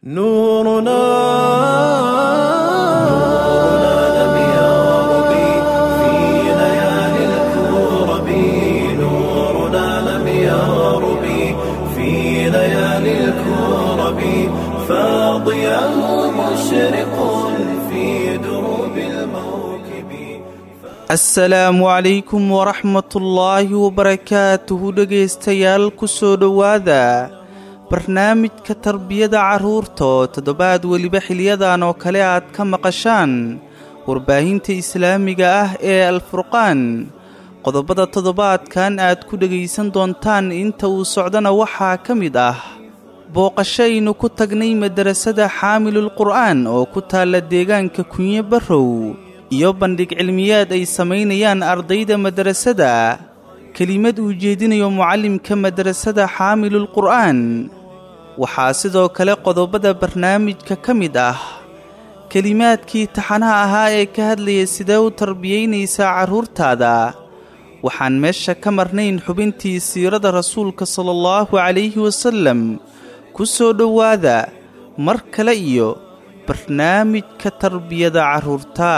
نورنا لم يغرب في ليالي الكرب نورنا لم يغرب في ليالي الكرب فاضيا مشرق في دروب الموكب asalaamu calaykum waraxmatullaahi wabarakaatuhu dhegaystayaal ku soo dhowaada barnaamijka tarbiyada carruurta oo toddobaad weliba xiliyadan oo kale aad ka maqashaan warbaahinta islaamiga ah ee alfurqaan qodobada toddobaadkan aad ku dhegaysan doontaan inta uu socdana waxaa ka mid ah booqasho aynu ku tagnay madarasada xaamilul qur'aan oo ku taalla deegaanka kunye barrow iyo bandhig cilmiyaad ay samaynayaan ardayda madarasada kelimad uu jeedinayo mucallimka madarasada xaamilul qur'aan waxaa sidoo kale qodobada barnaamijka ka mid ah kelimaadkii taxanaha ahaa ee ka hadlaya sidee u tarbiyaynaysaa carruurtaada waxaan meesha ka marnayn xubintii siirada rasuulka sala allahu calayhi wasallam ku soo dhowaada mar kale iyo barnaamijka tarbiyada carruurta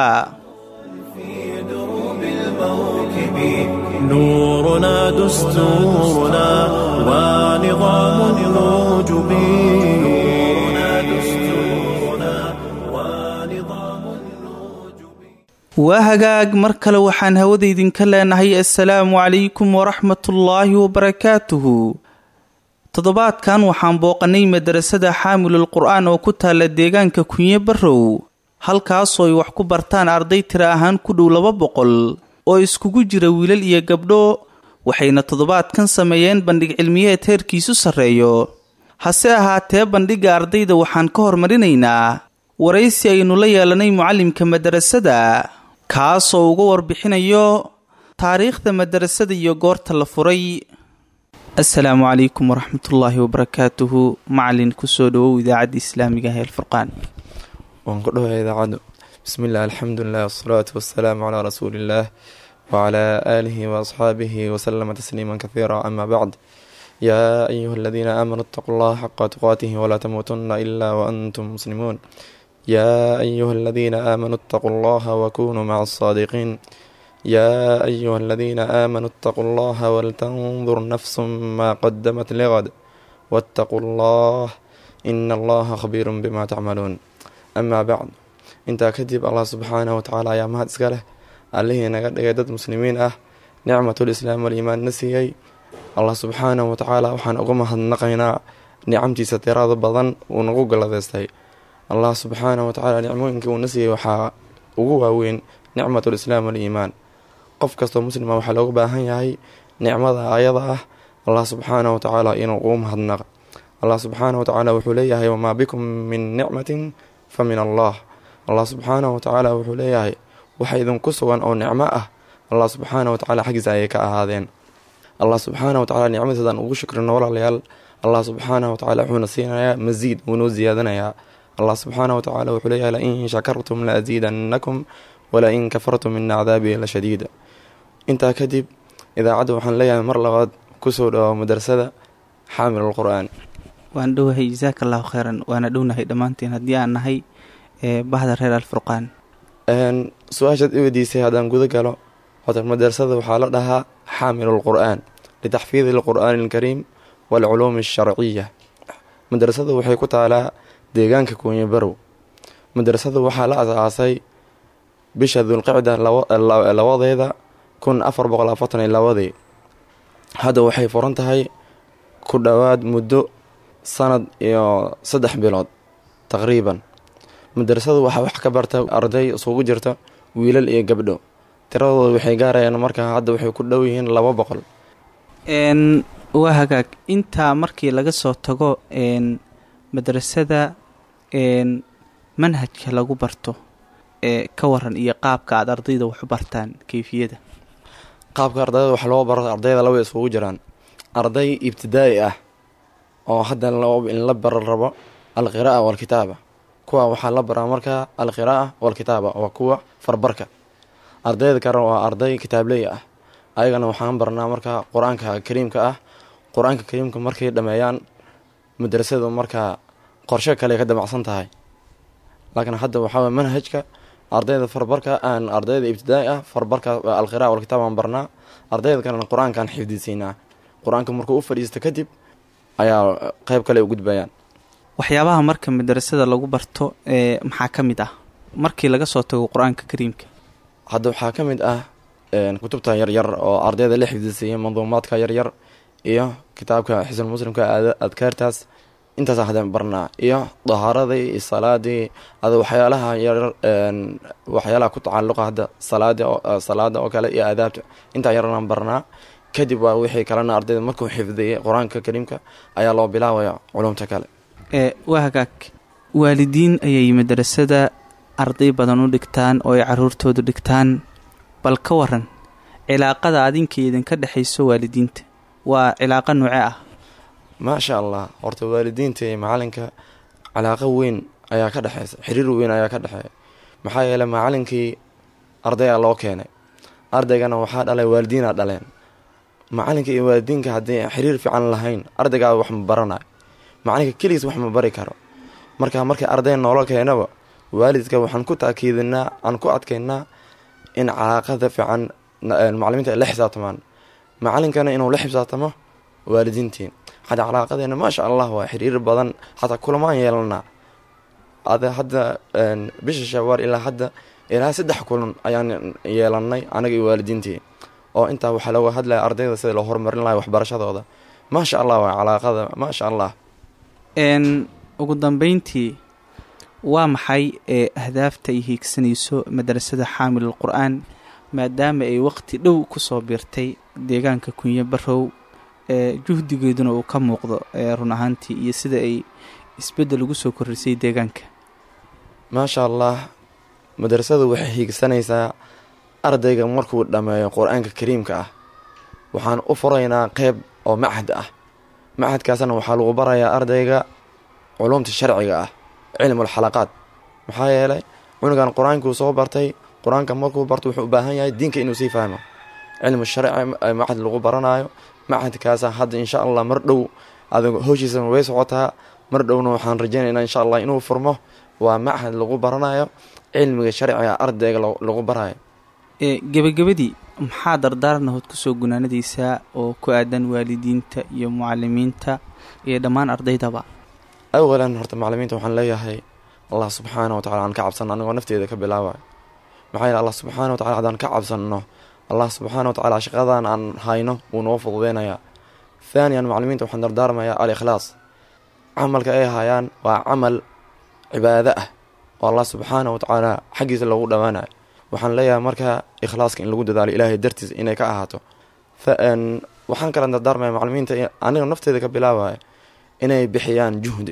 في دروب الموكب نورنا دستورنا ونظام الوجب نورنا دستورنا ونظام الوجب waa hagaag mar kale waxaan hawada idinka leenahay assalaamu calaykum waraxmatullaahi wabarakaatuhu toddobaadkan waxaan booqannay madarasada xaamilul qur'aan oo ku taalla deegaanka kunye barrow halkaasoo ay wax ku bartaan arday tira ahaan ku dhow laba boqol oo iskugu jira wiilal iyo gabdho waxayna toddobaadkan sameeyeen bandhig cilmiyeed heerkiisu sarreeyo hase ahaatee bandhigga ardayda waxaan ka hormarinaynaa waraysi aynu la yeelanay mucallimka madarasada kaasoo uga warbixinayo taariikhda madarasada iyo goorta la furay assalaamu calaykum waraxmatullaahi wabarakaatuhu macalin kusoo dhowow idaacadda islaamiga ah ee alfurqaan waan ku dhawahay idaacaddu bismillaah alxamdulilah wasalaatu wasalaamu calaa rasuuliillaah wacalaa aalihi waasxaabihi wasalama tasliima kahiira ama bacd yaa ayuha aladiina aamanuu itaquu allaha xaqa tuqaatihi walaa tamuutunna ilaa waantum muslimuun yaa ayuha aladiina aamanuu itaquu allaha wakunuu maca asaadiqiin yaa ayuha aladiina aamanuu itaquu allaha waltandur nafsu maa qadamat ligad waataquu allah ina allaha khabiirun bima tacmaluun amaa bacd intaa kadib allah subxaanahu watacaala ayaa mahad iska leh allihii naga dhigay dad muslimiin ah nicmatul islaam waliimaan na siiyey allah subxaanahu watacaala waxaan uga mahadnaqaynaa nicamtiisa tirada badan uu nagu galadeystay allah subxaanahu watacaala nicmooyinkii uuna siiyey waxaa ugu waaweyn nicmatul islaam waliimaan qof kastoo muslima waxaa looga baahan yahay nicmada ayada ah allah subxaanahu watacaala inuu ugu mahadnaqa allah subxaanahu watacaala wuxuu leeyahay wamaa bikum min nicmatin fa min allah allah subxaanahu watacaala wuxuu leeyahay waxa idinku sugan oo nicmo ah allah subxaanahu watacaala xaggiisa ayay ka ahaadeen allah subxaanahu watacaala nicmadiisadaan ugu shukrino walaalayaal allah subxaanahu watacaala wuxuuna siinayaa masiid wuunoo siyaadanayaa allah subxaanahu watacaala wuxuu leeyahay lain shakartum la asiidannakum walain kafartum ina cadaabii la shadiid intaa kadib idaacadda waxaan leeyahay mar labaad kusoo dhawo madrasada xaamilul qur-aan waan dhowahay jasaaka allahu kheyran waana dhownahay dhammaanteen haddii aan nahay ee bahda reer alfurqaan su-aashaad i weydiisay haddaan guda galo hota madrasada waxaa la dhahaa xaamilul qur-aan litaxfiidi alqur'aani alkariim waalculuumi alsharciya madrasada waxay ku taalaa deegaanka kuunye barow madrasada waxaa la asaasay bisha dulqicda labadeeda kun afar boqol afartan iyo labadii hadda waxay furan tahay ku dhowaad muddo sanad iyo saddex bilood taqriiban madrasadu waxaa wax ka barta arday isugu jirta wiilal iyo gabdho tiradooda waxay gaarayaan markaa hadda waxay ku dhow yihiin laba boqol n waa hagaag intaa markii laga soo tago n madrasada n manhajka lagu barto ee ka waran iyo qaabka aada ardayda wax u bartaan keyfiyada qaabka ardayda wax loo baro ardayda laba isugu jiraan arday ibtidaa'i ah oo hadda in la bara rabo alqira'a waalkitaaba kuwa waxaa la baraa markaa alqira'a waalkitaaba waa kuwa farbarka ardayda kale waa arday kitaabley ah ayagana waxaan barnaa markaa qur-aanka kariimka ah qur-aanka kariimka markay dhameeyaan madrasadu markaa qorshe kale ka damacsan tahay laakiin hadda waxaa waye manhajka ardayda farbarka aan ardayda ibtidaai ah farbarka alqira'a walkitaab aan barnaa ardayda kalena qur-aankaan xifdisiinaa qur-aanka markuu u fadhiisto kadib ayaa qeyb kale u gudbayaan waxyaabaha marka madarasada lagu barto ee maxaa ka mid ah markii laga soo tago qur-aanka kariimka hadda waxaa ka mid ah kutubta yaryar oo ardayda la xifdisiiya manduumaadka yaryar iyo kitaabka xisn muslimka adkaartaas intaas hadda barnaa iyo dahaaradii iyo salaadii ada waxyaalaha yaryar waxyaalaha ku tacaluqa hadda salaada salaada oo kale iyo aadaabta intaa yaraan barnaa kadib waa wixii kalena ardayda markuu xifdiyay qur-aanka kariimka ayaa loo bilaabaya culumta kale ee waa hagaag waalidiin ayay madarasada arday badan u dhigtaan oo ay caruurtoodu dhigtaan bal ka waran cilaaqada adinka idinka dhexayso waalidiinta waa cilaaqa nooce ah maasha allah horta waalidiinta iyo macalinka cilaaqo weyn ayaa ka dhexeysa xiriir weyn ayaa ka dhexeeya maxaa yeeley macalinkii ardaygaa loo keenay ardaygana waxaa dhalay waalidiinaa dhaleen macalinka iyo waalidiinka haddii xiriir fiican lahayn ardaygaa wax ma baranayo macalinka keligiis wax ma bari karo marka markii arday noola keenaba waalidka waxaan ku taakiidinaa aan ku adkeynaa in calaaqada fiican macalimiinta ay la xisaabtamaan macalinkana inuu la xisaabtamo waalidiintiin hadda calaaqadeena maasha allah waa xiriir badan xataa kulamaan yeelanaa ada hadda bisha shawaar ilaa hadda ilaa saddex kulan ayaan yeelanay anaga iyo waalidiintii oo intaa waxaa looga hadlaya ardayda sida loo horumarin lahay waxbarashadooda maasha allah waa calaaqada maasha allah n ugu dambeyntii waa maxay ee ahdaafta ay hiigsanayso madrasada xaamilul qur-aan maadaama ay waqti dhow kusoo biirtay deegaanka kunyo barow ee juhdigeeduna uu ka muuqdo ee run ahaantii iyo sida ay isbeddel ugu soo korrisay deegaanka maasha allah madrasadu waxay hiigsanaysaa ardayga markuu dhammeeyo qur-aanka kariimka ah waxaan u furaynaa qeyb oo machad ah machadkaasna waxaa lagu barayaa ardayga culumta sharciga ah cilmul xalaqaad maxaa yeelay cunugan qur-aankuu soo bartay qur-aanka markuu barto wuxuu u baahan yahay diinka inuu sii fahmo cilmu sharci machad lagu baranayo machadkaasa hadda insha allah mar dhow adig howshiisa way socotaa mar dhowna waxaan rajeynaynaa insha allah inuu furmo waa machad lagu baranayo cilmiga sharciga ardayga lagu barayo ee gebagabadii maxaa dardaarnahood kusoo gunaanadaysaa oo ku aadan waalidiinta iyo mucalimiinta iyo dhammaan ardaydaba awalan horta macalimiinta waxaan leeyahay allah subxaana wa tacala aan ka cabsano anigoo nafteeda ka bilaabayo maxaa yeele allah subxaana wa tacala haddaan ka cabsanno allah subxaana wa tacala shaqadan aan hayno wuu noo fududeynayaa thaaniyan macalimiinta waxaan dardaarmayaa al ikhlaas camalka ay hayaan waa camal cibaado ah oo allah subxaana wa tacaala xaggiisa loogu dhowaanayo waxaan leeyahay marka ikhlaaska in lagu dadaalo ilaahay dartiis inay ka ahaato waxaan kala dardaarmaya macalimiinta aniga nafteeda ka bilaabaya inay bixiyaan juhdi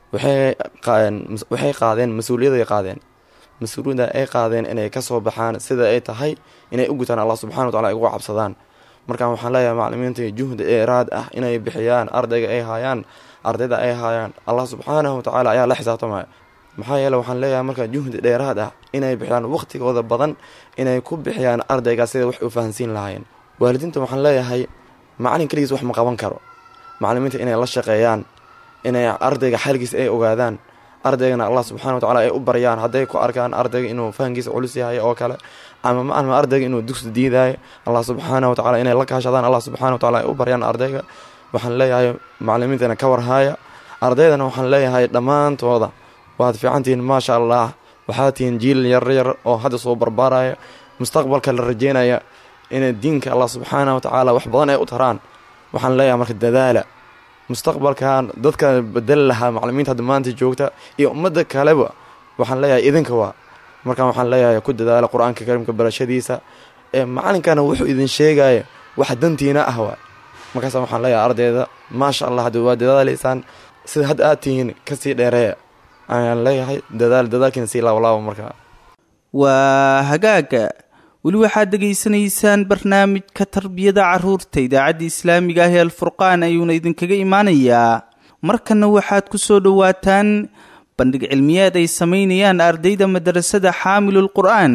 waxay qaadeen mas-uuliyaday qaadeen mas-uuliyadda ay qaadeen inay kasoo baxaan sida ay tahay inay u gutaan allah subxana wa tacala ay uga cabsadaan markaan waxaan leeyahay macalimiinta juhdi eeraad ah inay bixiyaan ardayga ay haayaan ardayda ay haayaan allah subxaanahu wa tacaala ayaa la xisaabtamaya maxaa yeele waxaan leeyahay marka juhdi dheeraad ah inay bixiyaan waqtigooda badan inay ku bixiyaan ardaygaas sida wax u fahansiin lahaayeen waalidiinta waxaan leeyahay macalin keligiis wax ma qaban karo macalimiinta inay la shaqeeyaan inay ardayga xalgiisa ay ogaadaan ardaygana allah subxana wa tacala ay u baryaan hadday ku arkaan ardayga inuu fahankiisa culus yahay oo kale ama maalma ardayga inuu dugsi diidaayo allah subxaana wa tacala inay la kaashadaan allah subxana wa tacala ay u baryaan ardayga waxaan leeyahay macalimiintana ka warhaaya ardaydana waxaan leeyahay dhammaantooda waad fiicantihiin maasha allah waxaad tihiin jiil yaryar oo hadda soo barbaaraya mustaqbalka la rajeynaya inay diinka allah subxaana wa tacaala wax badan ay u taraan waxaan leeyahay marka dadaala mustaqbalkan dadka bedeli lahaa macalimiinta hadda maanta joogta iyo ummadda kaleba waxaan leeyahay idinka waa markaan waxaan leeyahay ku dadaala qur-aanka kariimka barashadiisa ee macalinkana wuxuu idin sheegaya wax dantiina ah waa markaasa waxaan leeyahay ardayda maasha allah hadda waa dadaalaysaan sida hadda aad tihiin kasii dheereeya ayaan leeyahay dadaal dadaalkiina sii laabalaaba markaa waa hagaaga weli waxaad degaysanaysaan barnaamijka tarbiyada caruurta idaacadda islaamiga ah ee alfurqaan ayuuna idinkaga imaanayaa markanna waxaad ku soo dhowaataan bandhig cilmiyeed ay samaynayaan ardayda madrasada xaamilul qur'aan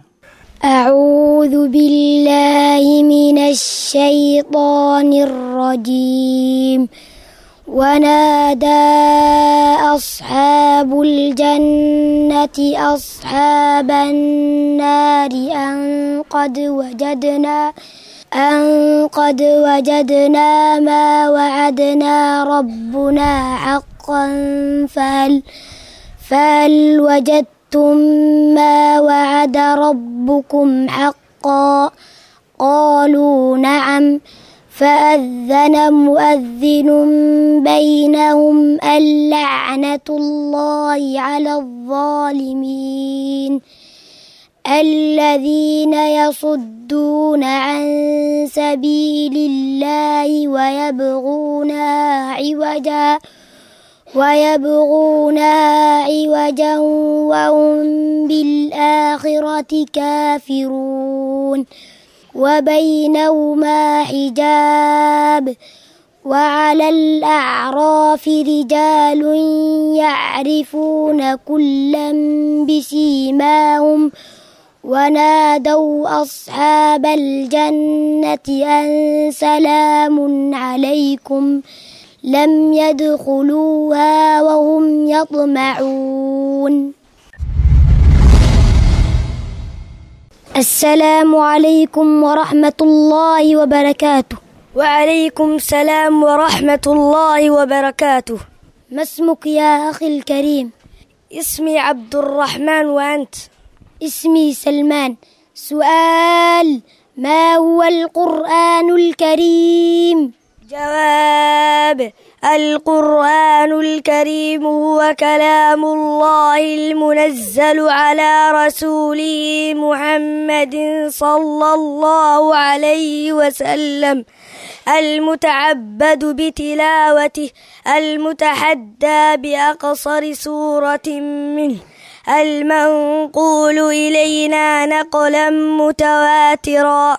أعوذ بالله من الشيطان الرجيم ونادى أصحاب الجنة أصحاب النار أن قد وجدنا أن قد وجدنا ما وعدنا ربنا حقا فهل فهل وجدتم ما وعد ربكم حقا قالوا نعم فأذن مؤذن بينهم اللعنة الله على الظالمين الذين يصدون عن سبيل الله ويبغونها عوجا ويبغونها عوجا وهم بالآخرة كافرون وبينهما حجاب وعلى الأعراف رجال يعرفون كلا بسيماهم ونادوا أصحاب الجنة أن سلام عليكم لم يدخلوها وهم يطمعون السلام عليكم ورحمة الله وبركاته وعليكم السلام ورحمة الله وبركاته ما اسمك يا أخي الكريم اسمي عبد الرحمن وأنت اسمي سلمان سؤال ما هو القرآن الكريم جواب القرآن الكريم هو كلام الله المنزل على رسوله محمد صلى الله عليه وسلم المتعبد بتلاوته المتحدى بأقصر سورة منه المنقول إلينا نقلا متواترا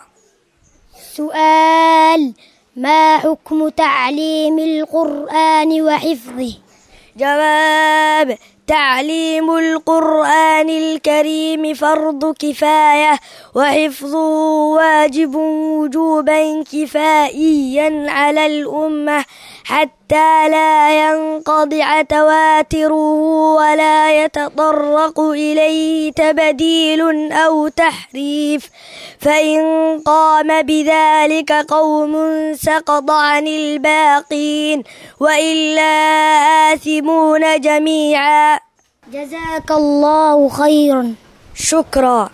سؤال ما حكم تعليم القرآن وحفظه جواب تعليم القرآن الكريم فرض كفاية وحفظه واجب وجوبا كفائيا على الأمة حتى لا ينقضع تواتره ولا يتطرق إليه تبديل أو تحريف فإن قام بذلك قوم سقط عن الباقين وإلا آثمون جميعا جزاك الله خيرا شكرا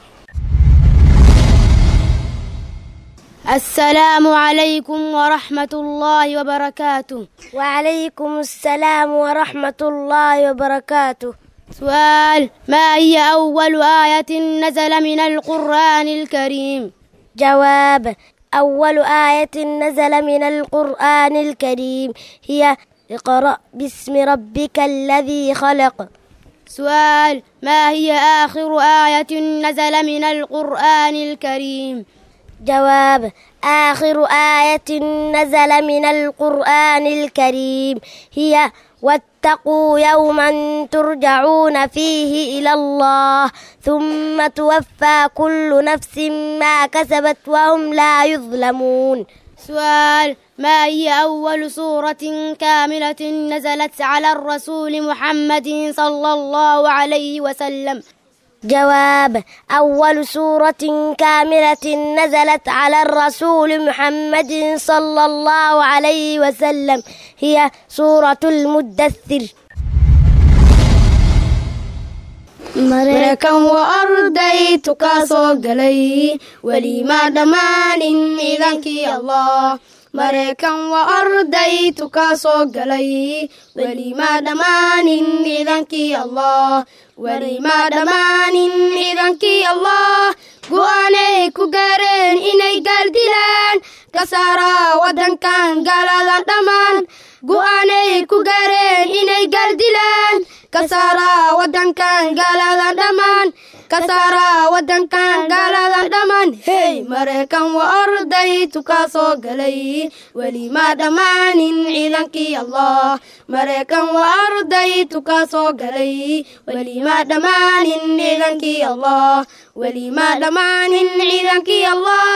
السلام عليكم ورحمة الله وبركاته وعليكم السلام ورحمة الله وبركاته سؤال ما هي أول آية نزل من القرآن الكريم جواب أول آية نزل من القرآن الكريم هي اقرأ باسم ربك الذي خلق سؤال ما هي آخر آية نزل من القرآن الكريم جواب آخر آية نزل من القرآن الكريم هي واتقوا يوما ترجعون فيه إلى الله ثم توفى كل نفس ما كسبت وهم لا يظلمون سؤال ما هي أول سورة كاملة نزلت على الرسول محمد صلى الله عليه وسلم جواب أول سورة كاملة نزلت على الرسول محمد صلى الله عليه وسلم هي سورة المدثر maraykan waa ardaytu ka soo galay weli ma dhammaanin ciidankii allah maraykan waa ardaytu ka soo galay weli ma dhammaanin ciidankii allah weli ma dhammaanin ciidankii allah go'aanay ku gaareen inay gaaldilaan ka saara waddankan gaaladan dhammaan go'aanay ku gaareen inay gaaldilaan ka saara waddankan gaaladan dhammaan ka saara waddankan gaaladan dhammaan hey maraykan waa ardaytu ka soo galay weli ma dhammaanin ciidankii allah maraykan waa ardaytu ka soo galay weli ma dhammaanin ciidankii allah weli ma dhammaanin ciidankii allah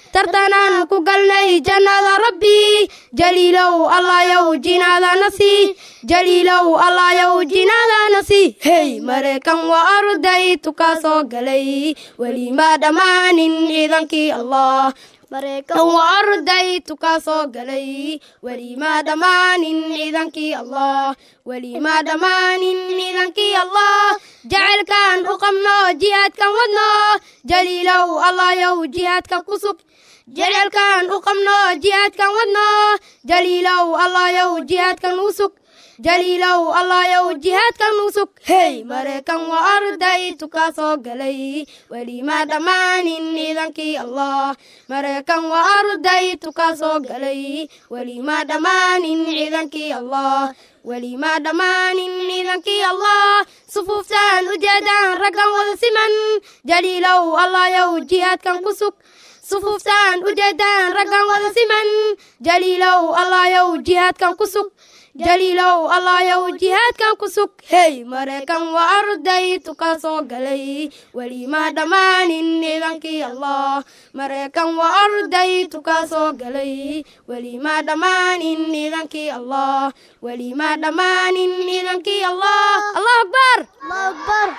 tartanaan ku galnay jannada rabbi jaliilow allayow jinaadana sii jaliilow allayow jinaadana sii hey maraykan waa ardaytu kaa soo galay weli ma dhammaanin ciidankii allah maraykan waa ardaytu kaa soo galay weli ma dhammaanin ciidankii allah weli ma dhammaanin ciidankii allah jacaylkan u qabno jihaadkan wadno jaliilow allayow jihaadka ku sug jacaylkan u qabno jihaadkan wadno jaliilow allayow jihaadkan u sug jaliilow allayow jihaadkan u sug hey maraykan waa ardaytu kaa soo galay weli ma dhammaanin ciidankii allah maraykan waa ardaytu kaa soo galay weli ma dhammaanin ciidankii allah weli ma dhammaanin ciidankii allah sufuuftaan ujeedaan raggan wada siman jaliilow allayow jihaadkan ku sug sufuuftaan ujeedaan raggan wada siman jaliilow allayow jihaadkan ku sug jaliilow allayow jihaadkan ku sug hey maraykan waa ardaytu kaa soo galay weli ma dhammaanin ciidankii allah maraykan waa ardaytu kaa soo galay weli ma dhammaanin ciidankii allah weli ma dhammaanin ciidankii allah allahu akbar الله أكبر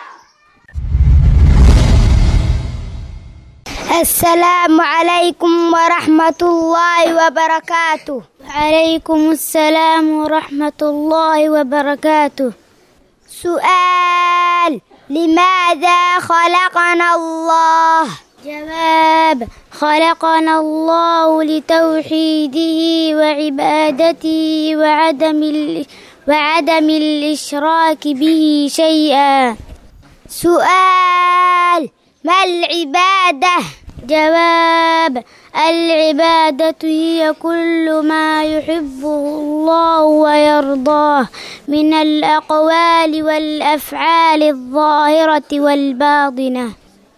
السلام عليكم ورحمة الله وبركاته وعليكم السلام ورحمة الله وبركاته سؤال لماذا خلقنا الله جواب خلقنا الله لتوحيده وعبادته وعدم ال... وعدم الإشراك به شيئا سؤال ما العبادة جواب العبادة هي كل ما يحبه الله ويرضاه من الأقوال والأفعال الظاهرة والباطنة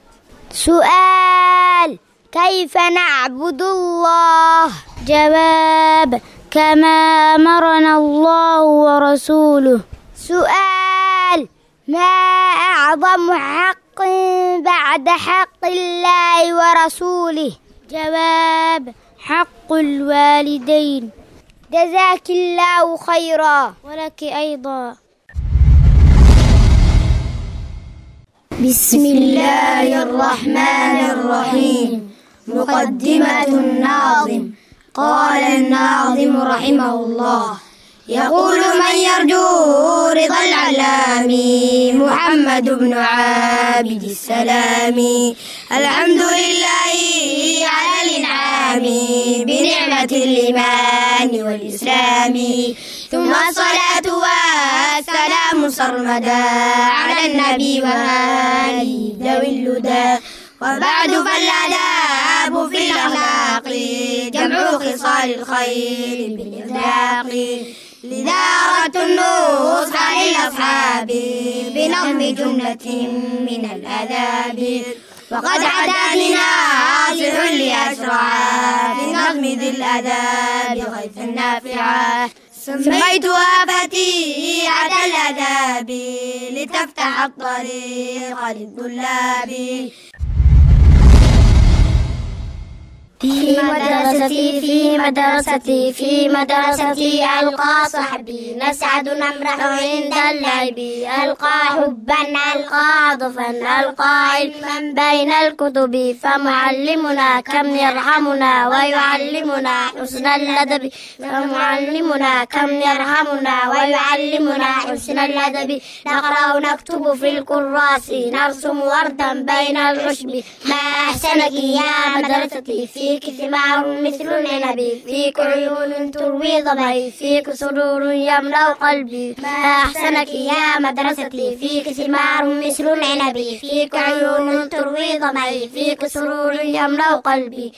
سؤال كيف نعبد الله جواب كما أمرنا الله ورسوله سؤال ما أعظم حق بعد حق الله ورسوله جواب حق الوالدين جزاك الله خيرا ولك أيضا بسم الله الرحمن الرحيم مقدمة الناظم قال الناظم رحمه الله يقول من يرجو رضا العلام محمد بن عابد السلام الحمد لله على الإنعام بنعمة الإيمان والإسلام ثم الصلاة والسلام سرمدا على النبي وآله ذوي اللدى وبعد فالآداب في الأخلاق جمع خصال الخير بالإطلاق لذا أردت النصح للأصحاب بنظم جملة من الآداب وقد عداني ناصح لأشرع في نظم ذي الآداب غيث النافعة سميتها فتيحة الآداب لتفتح الطريق للطلاب في مدرستي في مدرستي في مدرستي ألقى صحبي نسعد نمرح عند اللعب ألقى حبا ألقى عطفا ألقى علما بين الكتب فمعلمنا كم يرحمنا ويعلمنا حسن الأدب فمعلمنا كم يرحمنا ويعلمنا حسن الأدب نقرأ نكتب في الكراس نرسم وردا بين العشب ما أحسنك يا مدرستي فيك ثمار مثل العنب فيك عيون تروي ضبعي فيك سرور يملأ قلبي ما أحسنك يا مدرستي فيك ثمار مثل العنب فيك عيون تروي ضبعي فيك سرور يملأ قلبي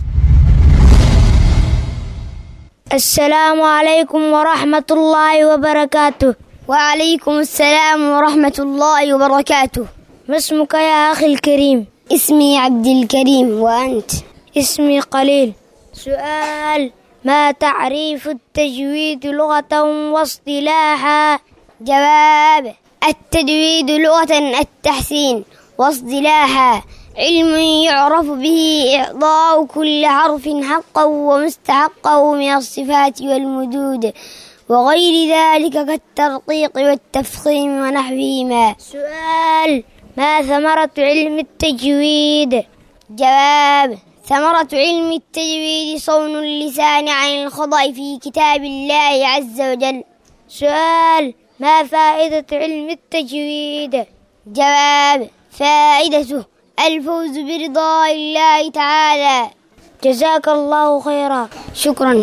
السلام عليكم ورحمة الله وبركاته وعليكم السلام ورحمة الله وبركاته ما اسمك يا أخي الكريم اسمي عبد الكريم وأنت اسمي قليل سؤال ما تعريف التجويد لغة واصطلاحا جواب التجويد لغة التحسين واصطلاحا علم يعرف به إعطاء كل حرف حقا ومستحقه من الصفات والمدود وغير ذلك كالترقيق والتفخيم ونحوهما سؤال ما ثمرة علم التجويد جواب ثمرة علم التجويد صون اللسان عن الخطأ في كتاب الله عز وجل سؤال ما فائدة علم التجويد جواب فائدته الفوز برضا الله تعالى جزاك الله خيرا شكرا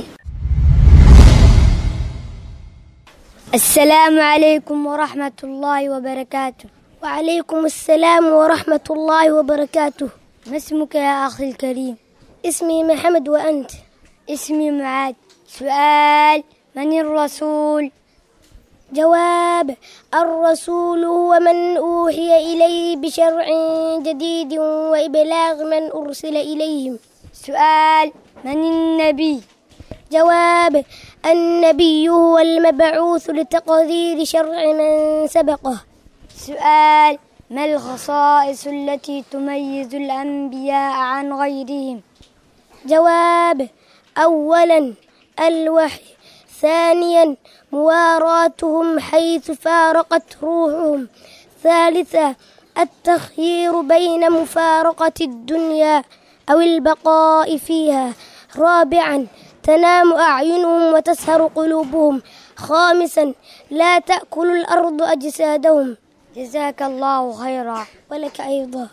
السلام عليكم ورحمة الله وبركاته وعليكم السلام ورحمة الله وبركاته ما اسمك يا أخي الكريم اسمي محمد وأنت اسمي معاذ سؤال من الرسول جواب الرسول هو من أوحي إليه بشرع جديد وإبلاغ من أرسل إليهم سؤال من النبي جواب النبي هو المبعوث لتقدير شرع من سبقه سؤال ما الخصائص التي تميز الأنبياء عن غيرهم جواب أولا الوحي ثانيا مواراتهم حيث فارقت روحهم ثالثا التخيير بين مفارقة الدنيا أو البقاء فيها رابعا تنام أعينهم وتسهر قلوبهم خامسا لا تأكل الأرض أجسادهم جزاك الله خيرا ولك أيضا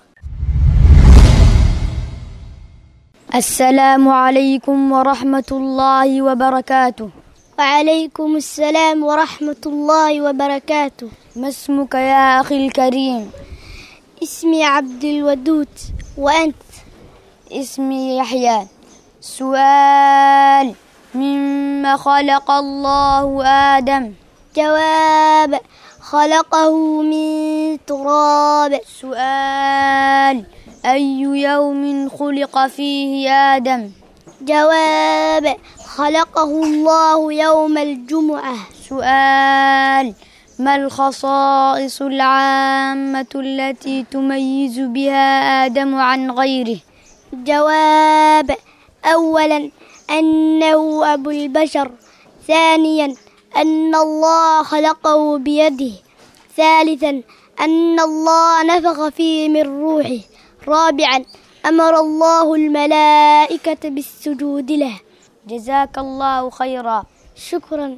السلام عليكم ورحمة الله وبركاته وعليكم السلام ورحمة الله وبركاته ما اسمك يا أخي الكريم اسمي عبد الودود وأنت اسمي يحيى سؤال مما خلق الله آدم جواب خلقه من تراب سؤال أي يوم خلق فيه آدم جواب خلقه الله يوم الجمعة سؤال ما الخصائص العامة التي تميز بها آدم عن غيره جواب أولا أنه أبو البشر ثانيا أن الله خلقه بيده ثالثا أن الله نفخ فيه من روحه رابعا أمر الله الملائكة بالسجود له جزاك الله خيرا شكرا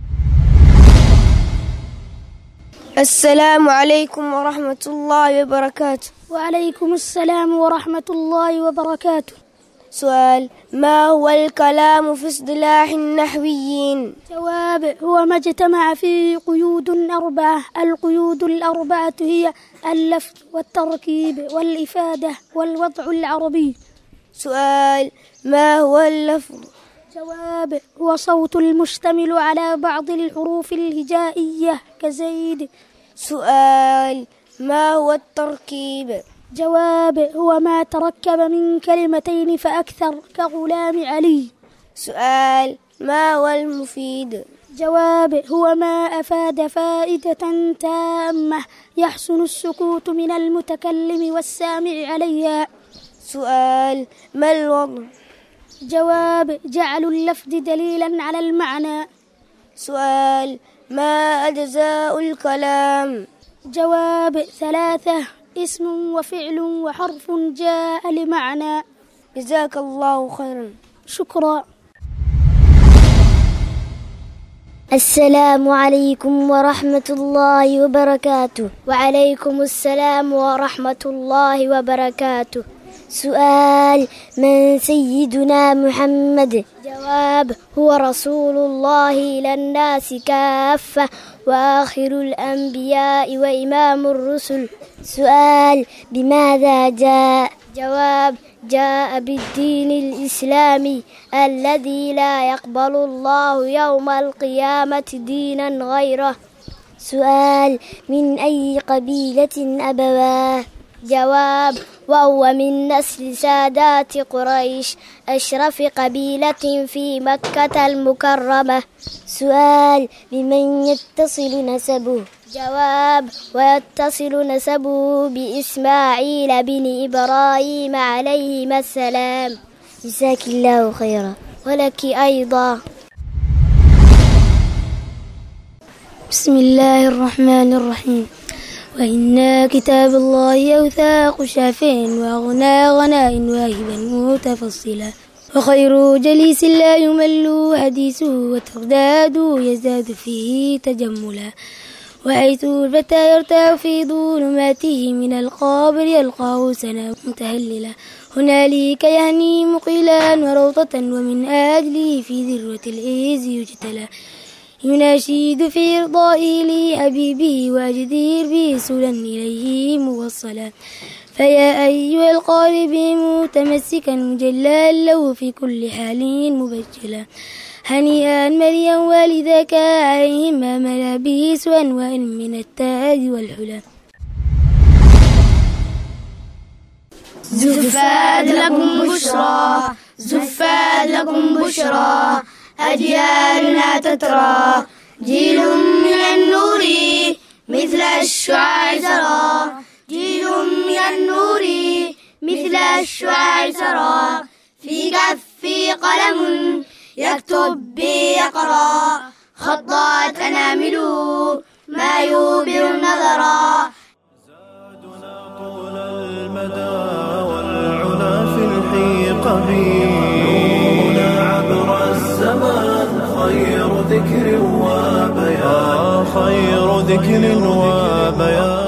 السلام عليكم ورحمة الله وبركاته وعليكم السلام ورحمة الله وبركاته سؤال ما هو الكلام في اصطلاح النحويين جواب هو ما اجتمع فيه قيود أربعة القيود الأربعة هي اللفظ والتركيب والإفادة والوضع العربي سؤال ما هو اللفظ جواب هو صوت المشتمل على بعض الحروف الهجائية كزيد سؤال ما هو التركيب جواب هو ما تركب من كلمتين فأكثر كغلام علي سؤال ما هو المفيد جواب هو ما أفاد فائدة تامة يحسن السكوت من المتكلم والسامع عليها سؤال ما الوضع جواب جعل اللفظ دليلا على المعنى سؤال ما أجزاء الكلام جواب ثلاثة اسم وفعل وحرف جاء لمعنى جزاك الله خيرا شكرا السلام عليكم ورحمة الله وبركاته وعليكم السلام ورحمة الله وبركاته سؤال من سيدنا محمد جواب هو رسول الله إلى الناس كافة وآخر الأنبياء وإمام الرسل سؤال بماذا جاء جواب جاء بالدين الإسلامي الذي لا يقبل الله يوم القيامة دينا غيره سؤال من أي قبيلة أبواه جواب وهو من نسل سادات قريش أشرف قبيلة في مكة المكرمة سؤال بمن يتصل نسبه جواب ويتصل نسبه بإسماعيل بن إبراهيم عليهما السلام جزاك الله خيرا ولك أيضا بسم الله الرحمن الرحيم وإن كتاب الله أوثاق شافع وأغنى غناء واهبا متفصلا وخير جليس لا يمل حديثه وترداد يزداد فيه تجملا وحيث الفتى يرتاح في ظلماته من القابر يلقاه سنا متهللا هنالك يهني مقيلا وروضة ومن أجله في ذروة العز يجتلى يناشد في إرضائه لحبيبه وجدير به سلا إليه موصلا فيا أيها القارب متمسكا مجلا له في كل حال مبجلا هنيئا مريا والدك عليهما ملابس أنواع من التاج والحلى زفاد لكم بشرى زفاد لكم بشرى أجيالنا تترى جيل من النور مثل الشعاع ترى جيل من النور مثل الشعاع ترى في كفي قلم يكتب بي يقرأ خطات أنامله ما يوبر النظرا طول المدى والعلا في الحيق نورنا عبر الزمان خير ذكر وبيان خير ذكر وبيان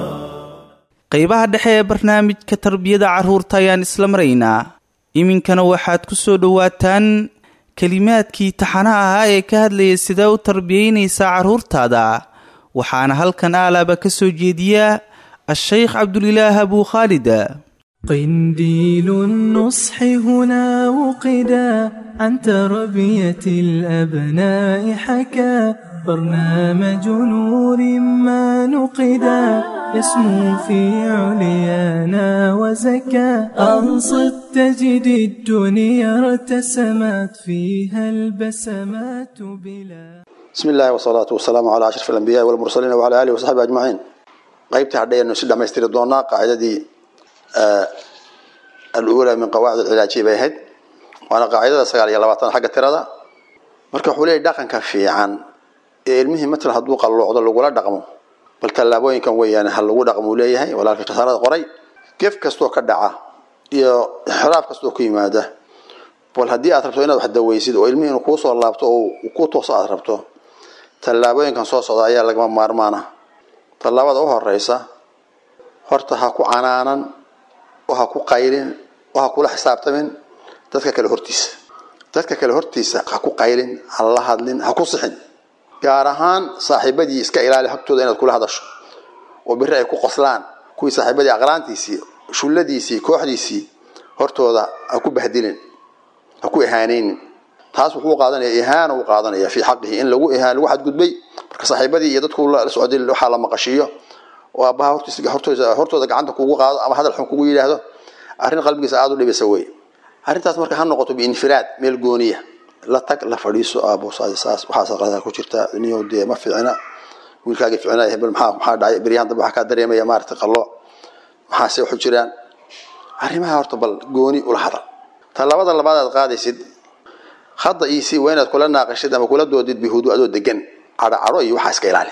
qaybaha dhexe ee barnaamijka tarbiyada carruurta ayaan isla maraynaa iminkana waxaad ku soo dhowaataan kelimaadkii taxanaha ahaa ee ka hadlayay sidee u tarbiyeynaysaa carruurtaada waxaana halkan aalaaba ka soo jeediya a-sheykh cabdulilaah abuu khaalid قنديل النصح هنا وقدا عن تربية الأبناء حكى برنامج نور ما نقدا يسمو في عليانا وزكى أنصت تجد الدنيا ارتسمت فيها البسمات بلا بسم الله والصلاة والسلام على أشرف الأنبياء والمرسلين وعلى آله وصحبه أجمعين قيبت هدينا نسي دميستير دونا قاعدة آه الأولى من قواعد العلاج بيهد وأنا قاعدة سقال يلا وطن حق ترى marka wuxuu leeyahay dhaqanka fiican ee ilmihii matal hadduu qalloocdo lagula dhaqmo bal tallaabooyinkan weeyaan ha lagu dhaqmo leeyahay walaalka khasaarada qoray gef kastoo ka dhaca iyo xiraab kastoo ku yimaada bal haddii aad rabto inaad wax daweysid oo ilmihii inuu kuu soo laabto oo ku tooso aad rabto tallaabooyinkan soo socda ayaa lagama maarmaana tallaabada u horeysa horta ha ku canaanan oo ha ku qaylin oo ha kula xisaabtamin dadka kale hortiisa dadka kale hortiisa ha ku qaylin ha la hadlin ha ku sixin gaar ahaan saaxiibadii iska ilaali hagtooda inaad kula hadasho oo biri ay ku qoslaan kuwii saaxiibadii aqraantiisii shulladiisii kooxdiisii hortooda ha ku bahdilin ha ku ihaanaynin taas wuxuu qaadanaya ihaana uu qaadanaya fii xaqihi in lagu ihaan lagu xadgudbay marka saaxiibadii iyo dadku la socday waxaa la maqashiiyo oo aabbaha hortiisa hortooda hortooda gacanta kugu qaado ama hadal xun kugu yidhaahdo arrin qalbigiisa aada u dhibisa wey arrintaas marka ha noqoto biinfiraad meel gooniya la tag la fadhiiso aabo saas waxaas qalada ku jirta niyo dee ma ficina wiilkaaga ficina hebel maxaa maxaa dhacay beryahan dambe waxaa kaa dareemaya maaragtay qallo maxaase waxu jiraan arrimaha horta bal gooni ula hadal tallaabada labaad aad qaadaysid hadda iisi waa inaad kula naaqashid ama kula doodid bihudu adoo degan cadho cadho iyo waxaa iska ilaali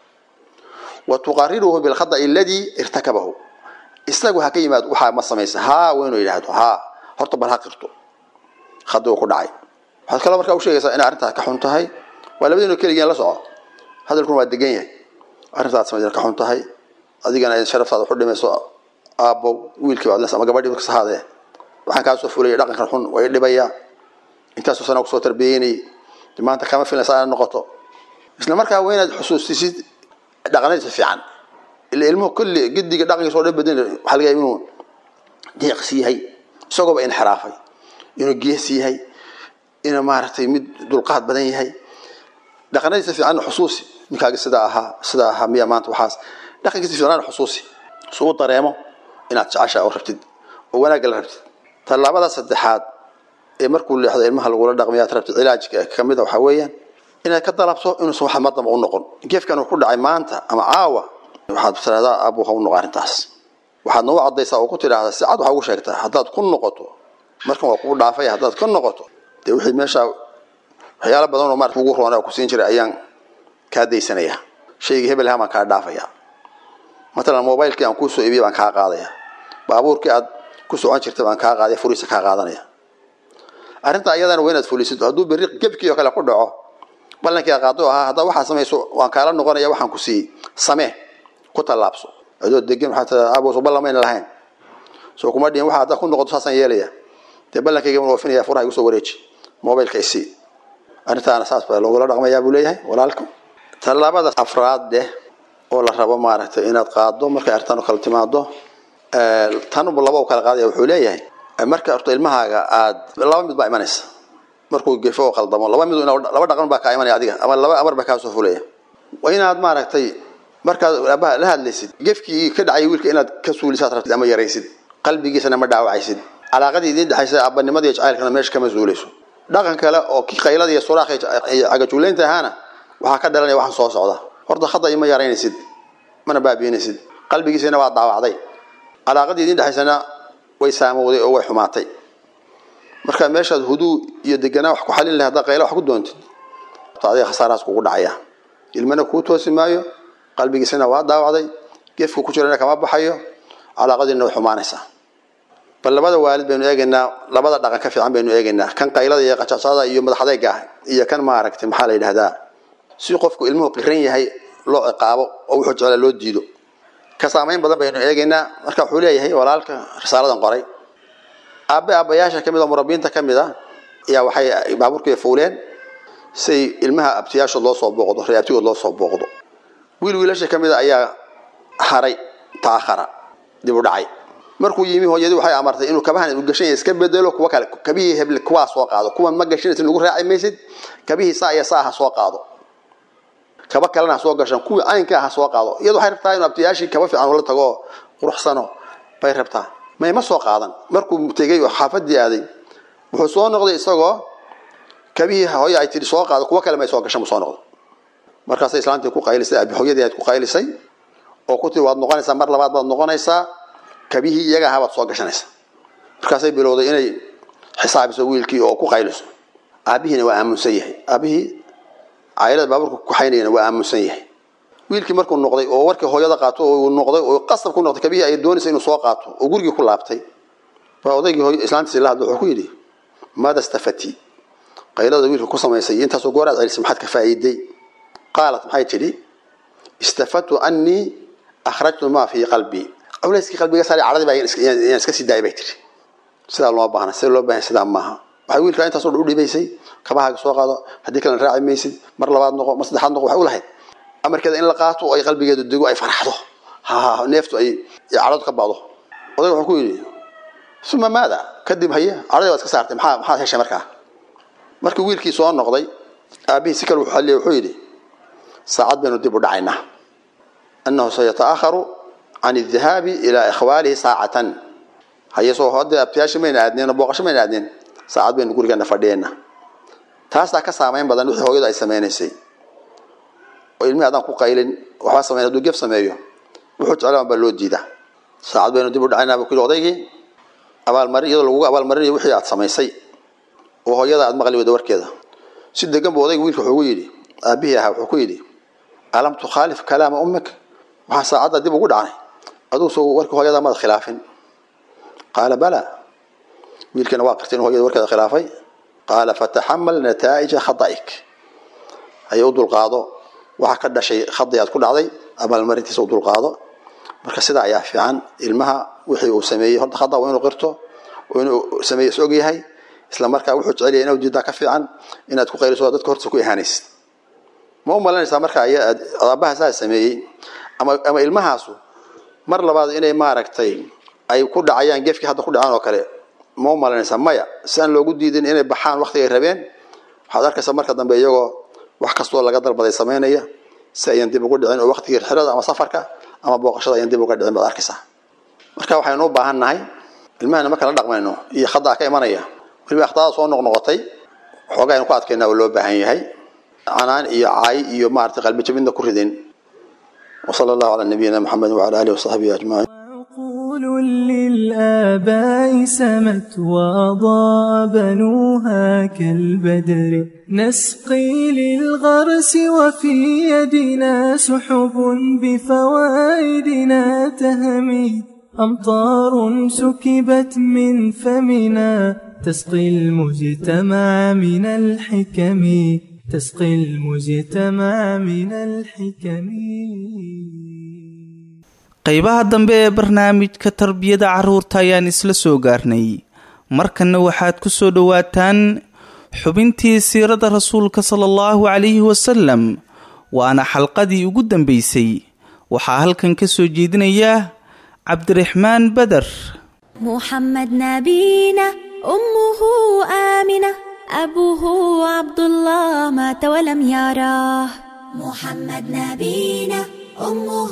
wa tuqariruhu bilkhada'i aladii irtakabahu isagu ha ka yimaado waxaa ma samaysa haa waa inuu yidhaahdo haa horta bal ha qirto khadi uu ku dhacay waxaad kaloo markaa u sheegaysaa inay arrintaas ka xun tahay waa labadiinu keligeen la soco hadalkuna waa degan yahay arrintaad samaysan ka xun tahay adigana ay sharaftaada waxu dhimayso aabbow wiilkii baad ama gabadhii kas ahaadee waxaan kaa soo fulaya dhaqankan xun waa i dhibayaa intaasoo sana kusoo tarbiyeynayay maanta kama filaysa inaad noqoto isla markaa waa inaad xusuustisid dhaqanadiisa fiican ila ilmuhu kulli gidiga dhaqankiisa oo dhan bedel waxaa laga yaaba inuu deeqs yahay isagooba inxiraafay inuu gees yahay inuu maaragtay mid dulqaad badan yahay dhaqanadiisa fiican xusuusi ninkaaga sidaa ahaa sidaa ahaa miya maanta waxaas dhaqankiisa fiican xusuusi suu dareemo inaad jeceshaa oo rabtid oo wanaagga la rabtid tallaabada saddexaad ee markuu leexdo ilmaha lagula dhaqmaya aad rabtid cilaajka ka mid a waxaa weeyaan inaad ka dalabto inuusan wax madamba u noqon geefkan uu ku dhacay maanta ama caawa waxaad tiraahdaa abu ha u noqo arrintaas waxaad nagu caddaysaa oo ku tidhaahdaa si cad waxaa ugu sheegtaa haddaad ku noqoto markan waa kugu dhaafaya haddaad ka noqoto dee wixii meesha waxyaalo badan oo maarata ugu roona ku siin jiray ayaan kaa daysanayaa shaygii hebel ahaan baan kaa dhaafayaa matalan mobilekii aan kuu soo iibiyay baan kaa qaadaya baabuurkii aad ku socon jirtay baan kaa qaadaya furiisa kaa qaadanaya arrinta ayadana waa inaad fulisid hadduu berri gebkii oo kale ku dhaco ballankii qaado ahaa haddaa waxaa samayso waan kaala noqonaya waxaan ku siiyey samee ku tallaabso adoo degan waxaa tiraa abos ballamayna lahayn soo kuma dhihin waxa haddaa ku noqoto saasaan yeelaya dee ballankayga waan oofinaya furaha igu soo wareeji mobilka isii arrintaana saas baa loogula dhaqmayaa buu leeyahay walaalka tallaabada afraad deh oo la rabo maaragtay inaad qaado markay arrintan kala timaado tanuba laba u kala qaadaya wuxuu leeyahay marka horta ilmahaaga aad laba mid baa imanaysa markuu gefo oo qaldamo laba mid laba dhaqan baa kaa imanaya adiga ama laba amar baa kaa soo fulaya waa inaad maaragtay markaad aabaha la hadlaysid gefkii ka dhacay wiilka inaad ka suulisaad rabtid ama yaraysid qalbigiisana ma dhaawacaysid calaaqadii idiin dhexaysa aabanimada iyo jacaylkana meesha kama suulayso dhaqan kale oo kii qaylada iyo suraakh iyo cagajuulaynta ahaana waxaa ka dhalanaya waxaan soo socda horta khada ima yaraynaysid mana baabiinaysid qalbigiisana waa daawacday calaaqadii idiin dhexaysana way saamowday oo way xumaatay marka meeshaad huduu iyo deganaa wax ku xalin lahay haddaa qayla wax ku doontid adiga khasaarahaas kugu dhacaya ilmana kuu toosi maayo qalbigiisana waa daawacday geefku ku jirana kama baxayo calaaqadiina way xumaanaysaa bal labada waalid baynu eegaynaa labada dhaqan ka fiican baynu eegaynaa kan qaylada iyo qajacsaada iyo madaxadayga ah iyo kan maaragtay maxaa la yidhahdaa si qofku ilmuhu qiran yahay loo ciqaabo oo wuxuu jeclaa loo diido ka saamayn badan baynu eegaynaa marka wuxuu leeyahay walaalka risaaladan qoray aabe aabayaasha ka mid oo murabiinta ka mid a ayaa waxay baabuurkii fuuleen say ilmaha abtiyaashood loo soo booqdo reabtigood loo soo booqdo wiil wiilasha ka mid a ayaa haray taahara dib u dhacay markuu yimi hooyadii waxay amartay inuu kabahan u gashan yahay iska bedelo kuwa kale kabihii heble kuwaa soo qaado kuwan ma gashanaysid lagu raaci maysid kabihii saa iyo saa ha soo qaado kaba kalena ha soo gashan kuwii caynka ha soo qaado iyadu waxay rabtaa inuu abtiyaashii kaba fiican ula tago quruxsano bay rabtaa mayma soo qaadan markuu tegey oo xaafadii aaday wuxuu soo noqday isagoo kabihii hooya ay tihi soo qaado kuwa kale may soo gashan buu soo noqday markaasay islaantii ku qaylisay abi hooyadii aad ku qaylisay oo ku tiri waad noqonaysaa mar labaad baad noqonaysaa kabihii iyaga ahaa baad soo gashanaysaa markaasay bilowday inay xisaabiso wiilkii oo ku qayliso aabihiina waa aamunsan yahay aabihii caylada baabuurka kuxaynayana waa aamunsan yahay wiilkii markuu noqday oo warkii hooyada qaato oo noqday oo qasab ku noqday kabihii ay doonaysa inuu soo qaato oo gurigii ku laabtay baa odaygii hooy islaantiisi la hadlo wuxuu ku yidhi maada stafati qaylada wiilka ku samaysay intaasoo gooraad celisay maxaad ka faa'iiday qaalat maxay tidhi istafadtu annii akhrajtu maa fii qalbii culayskii qalbiga saari cadhadii baa yaan iska sii daayay bay tidhi sidaa loo baahna sida loo baahan sidaa maaha waxay wiilkaa intaasoo dhan u dhibaysay kabahaaga soo qaado haddii kalena raaci maysid mar labaad noqo mar saddexaad noqo waxay u lahayd amarkeeda in la qaato oo ay qalbigeedu dego ay farxdo ha neeftu ay cadhadu ka ba'do odayga wuxuu ku yidhi uma maada kadib haye cadhadii waad iska saartay maxaa maxaad heshay markaa markii wiilkii soo noqday aabihii si kale wuxuu xalliyay wuxuu yidhi saacad baynu dib u dhacaynaa annahu sayataakharu can aldahaabi ilaa ikhwaalihi saacatan haye soo hadda abtiyaasha mayna aadneen oo booqasho mayna aadneen saacad baynu gurigeena fadhiyeenna taasaa ka saamayn badan wixii hooyadu ay samaynaysay oo ilmihi adaan ku qaylin waxbaa sameyn hadduu gef sameeyo wuxuu jeclaan baa loo diidaa saacad baynu dib u dhacaynaa buu ku yidhi odaygii abaalmarin iyadoo lagugu abaalmarinayo wixii aad samaysay oo hooyada aad maqli weyda warkeeda si degan buu odayga wiilka wuxuu ugu yidhi aabihii ahaa wuxuu ku yidhi alam tukhaalif kalaama ummak waxaan saacadda dib ugu dhacnay aduu soo warkii hooyada maad khilaafin qaala bala wiilkana waa qirtay inuu hooyada warkeeda khilaafay qaala fataxamal nataa'ija khada'ik ayay u dulqaado waxaa ka dhashay khadi aad ku dhacday abaalmarintiisa u dulqaado marka sidaa ayaa fiican ilmaha wixii uu sameeyey horta khada waa inuu qirto oo inuu sameeye is og yahay isla markaa wuxuu jecel yahay inuu diidaa ka fiican inaad ku qayliso dadka hortiisa ku ihaanaysid ma u malanaysaa marka aabaha saa sameeyey ama ama ilmahaasu mar labaad inay maaragtay ay ku dhacayaan gefkii hadda ku dhacaan oo kale ma u malanaysaa maya si aan loogu diidin inay baxaan waktigay rabeen waxaad arkaysaa marka dambe iyagoo wax kastoo laga dalbaday samaynaya si ayan dib ugu dhicin oo waktigii xirada ama safarka ama booqashada ayan dib uga dhicin baad arkaysaa marka waxaynu u baahan nahay ilmahana marka la dhaqmayno iyo khadaa ka imanaya weliba akhdaada soo noqnoqotay xoogaa aynu ku adkaynaa oo loo baahan yahay canaan iyo caay iyo maaragtay qalbi jabidna ku ridin وصلى الله على نبينا محمد وعلى اله وصحبه اجمعين عقول للآباء سمت وأضاء بنوها كالبدر نسقي للغرس وفي يدنا سحب بفوائدنا تهمي أمطار سكبت من فمنا تسقي المجتمع من الحكم تسقي المجتمع من الحكم qaybaha dambe ee barnaamijka tarbiyada carruurta ayaan isla soo gaarnay markanna waxaad ku soo dhowaataan xubintii siirada rasuulka sala allahu calayhi wasalam waana xalqadii ugu dambaysay waxaa halkan ka soo jeedinaya cabdiraxmaan beder محمد نبينا أمه آمنة أبوه عبد الله مات ولم يراه محمد نبينا أمه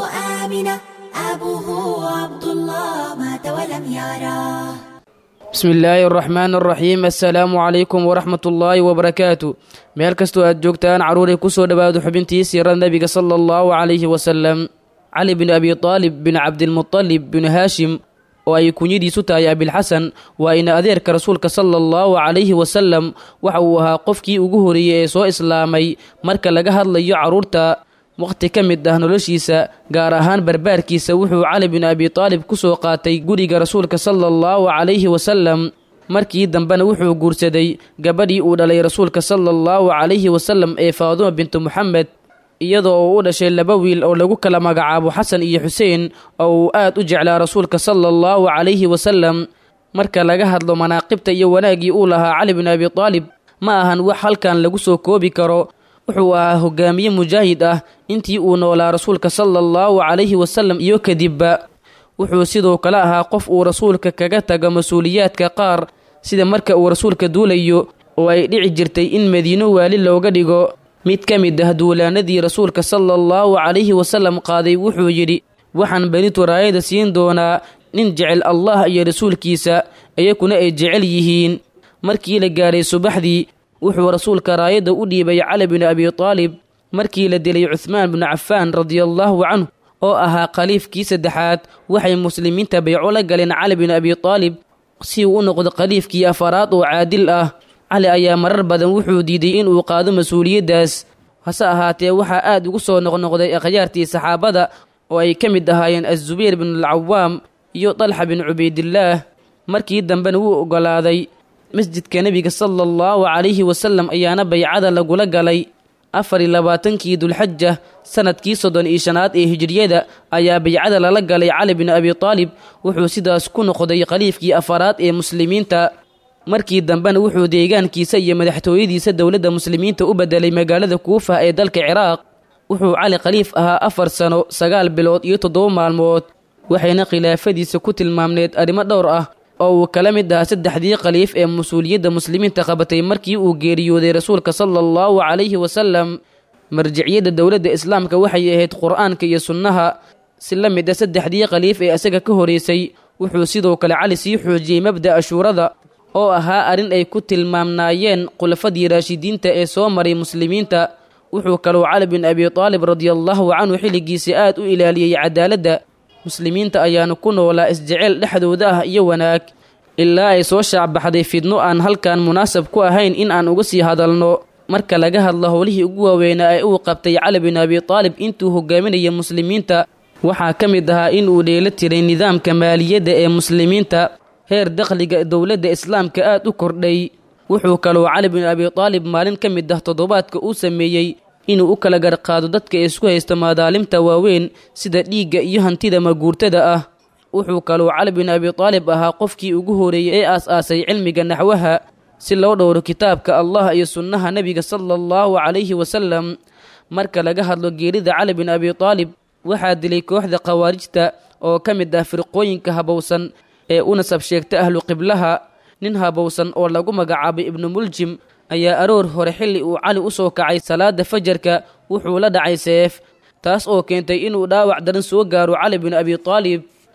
آمنة أبوه عبد الله مات ولم يراه بسم الله الرحمن الرحيم السلام عليكم ورحمة الله وبركاته meel kastoo aad joogtaan caruuray kusoo dhowaado xubintii siirada nebiga sala allahu calayhi wasalam cali bin abi taalib bin cabdilmutalib bin haashim oo ay kunyadiisu tahay abilxasan waa ina adeerka rasuulka sala allahu calayhi wasalam waxa uu ahaa qofkii ugu horeeyey ee soo islaamay marka laga hadlayo carruurta wakhti ka mid ah noloshiisa gaar ahaan barbaarkiisa wuxuu cali bin abi taalib ku soo qaatay guriga rasuulka sala allahu calayhi wasalam markii dambena wuxuu guursaday gabadhii uu dhalay rasuulka sala allahu calayhi wasalam ee faaduma bintu moxamed iyadoo uu u dhashay laba wiil oo lagu kala magacaabo xasan iyo xuseen oo uu aad u jeclaa rasuulka sala allahu calayhi wasalam marka laga hadlo manaaqibta iyo wanaaggii uu lahaa cali bin abi taalib ma ahan wax halkan lagu soo koobi karo wuxuu ahaa hogaamiye mujaahid ah intii uu noolaa rasuulka sala allahu calayhi wasalam iyo kadibba wuxuu sidoo kale ahaa qof uu rasuulka kaga tago mas-uuliyaadka qaar sida marka uu rasuulka duulayo oo ay dhici jirtay in madiino waali looga dhigo mid ka mid ah duulaanadii rasuulka sala allahu calayhi wasalam qaaday wuxuu yidhi waxaan benitu raayada siin doonaa nin jecel allah iyo rasuulkiisa iyakuna ay jecel yihiin markii la gaadhay subaxdii wuxuu rasuulka raayadda u dhiibay cali bin abi taalib markii la dilay cuhmaan binu cafaan radiallaahu canhu oo ahaa khaliifkii saddexaad waxay muslimiinta bayco la galeen cali bin abi taalib si uu u noqdo khaliifkii afaraad oo caadil ah cali ayaa marar badan wuxuu diiday inuu qaado mas-uuliyaddaas hase ahaatee waxaa aad ugu soo noqnoqday akhyaartii saxaabada oo ay ka mid ahaayeen azubayr binulcawaam iyo dalxa bin cubaydillaah markii dambena wuu oggolaaday masjidka nebiga sala allahu calayhi wasalam ayaana baycada lagula galay afar iyo labaatankii dulxaja sanadkii soddon iyo shanaad ee hijriyada ayaa baycada lala galay cali bin abi taalib wuxuu sidaas ku noqday khaliifkii afaraad ee muslimiinta markii dambena wuxuu deegaankiisa iyo madaxtooyadiisa dowladda muslimiinta u bedelay magaalada kuufa ee dalka ciraaq wuxuu cali khaliif ahaa afar sano sagaal bilood iyo toddoba maalmood waxayna khilaafadiisa ku tilmaamneed arrimo dhowr ah oo uu kala mid ahaa saddexdii khaliif ee mas-uuliyadda muslimiinta qabatay markii uu geeriyooday rasuulka sala allahu calayhi wasalam marjiciyadda dowladda islaamka waxay ahayd qur-aanka iyo sunnaha si la mid a saddexdii khaliif ee isaga ka horeysay wuxuu sidoo kale cali sii xoojiyey mabda'a shuurada oo ahaa arrin ay ku tilmaamnaayeen khulafadii raashidiinta ee soo maray muslimiinta wuxuu kaloo cali bin abi taalib radiallahu canhu xilligiisii aad u ilaaliyey cadaaladda muslimiinta ayaanu ku noolaa isjeceyl dhexdooda ah iyo wanaag ilaa ay soo shaacbaxday fidno aan halkan munaasab ku ahayn in aan uga sii hadalno marka laga hadlo howlihii ugu waaweynaa ee uu qabtay cali bin abi taalib intuu hogaaminaya muslimiinta waxaa ka mid ahaa in uu dheelo tiray nidaamka maaliyadda ee muslimiinta heer dakhliga dowladda islaamka aad u kordhay wuxuu kaloo cali bin abi taalib maalin ka mid ah toddobaadka uu sameeyey inuu u kala garqaado dadka isku haysta madaalimta waaweyn sida dhiigga iyo hantida maguurtada ah wuxuu kaloo cali bin abi taalib ahaa qofkii ugu horeeyey ee aas-aasay cilmiga naxwaha si loo dhowro kitaabka allah iyo sunnaha nebiga sala allahu calayhi wasalam marka laga hadlo geerida cali bin abi taalib waxaa dilay kooxda khawaarijta oo ka mid ah firqooyinka habowsan ee u nasab sheegta ahlu qiblaha nin habowsan oo lagu magacaabay ibnu muljim ayaa aroor hore xilli uu cali u soo kacay salaada fajarka wuxuu la dhacay seef taas oo keentay inuu dhaawac daran soo gaaro cali bin abi taalib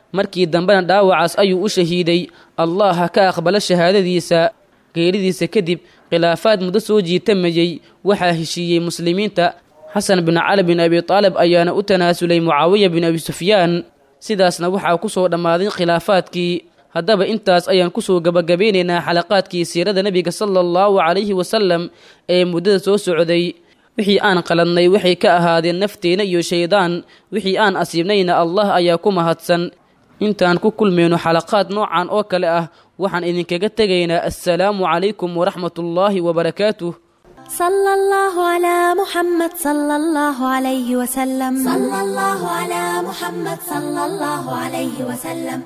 markii dambena dhaawacaas ayuu u shahiiday allah ha ka aqbalo shahaadadiisa geeridiisa kadib khilaafaad muddo soo jiitamayey waxaa heshiiyey muslimiinta xasan bin cali bin abi taalib ayaana u tanaasulay mucaawiya bin abi sufyaan sidaasna waxaa ku soo dhammaaday khilaafaadkii haddaba intaas ayaan kusoo gabagabeynaynaa xalaqaadkii siirada nebiga sala allahu calayhi wasalam ee muddada soo socday wixii aan qaladnay waxay ka ahaadeen nafteenna iyo shaydaan wixii aan asiibnayna allah ayaa ku mahadsan intaan ku kulmayno xalaqaad noocan oo kale ah waxaan idinkaga tegaynaa assalaamu calaykum waraxmatullaahi wabarakaatuh صلى الله على محمد صلى الله عليه وسلم صلى الله على محمد صلى الله عليه وسلم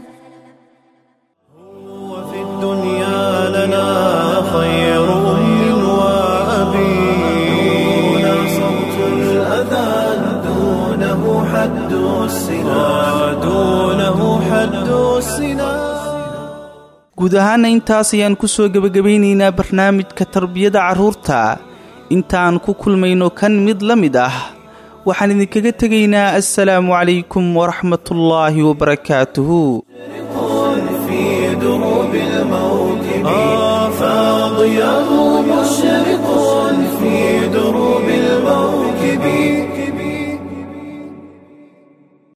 وفي الدنيا لنا خير أم وأبي دون صوت الأذان دونه حد السنا دونه حد السنا guud ahaana intaas ayaan ku soo gebagabaynaynaa barnaamijka tarbiyada carruurta intaan ku kulmayno kan mid la mid ah waxaan idinkaga tegaynaa assalaamu calaykum waraxmatullaahi wabarakaatuhu في دروب الموكب آه فاضياه مشرق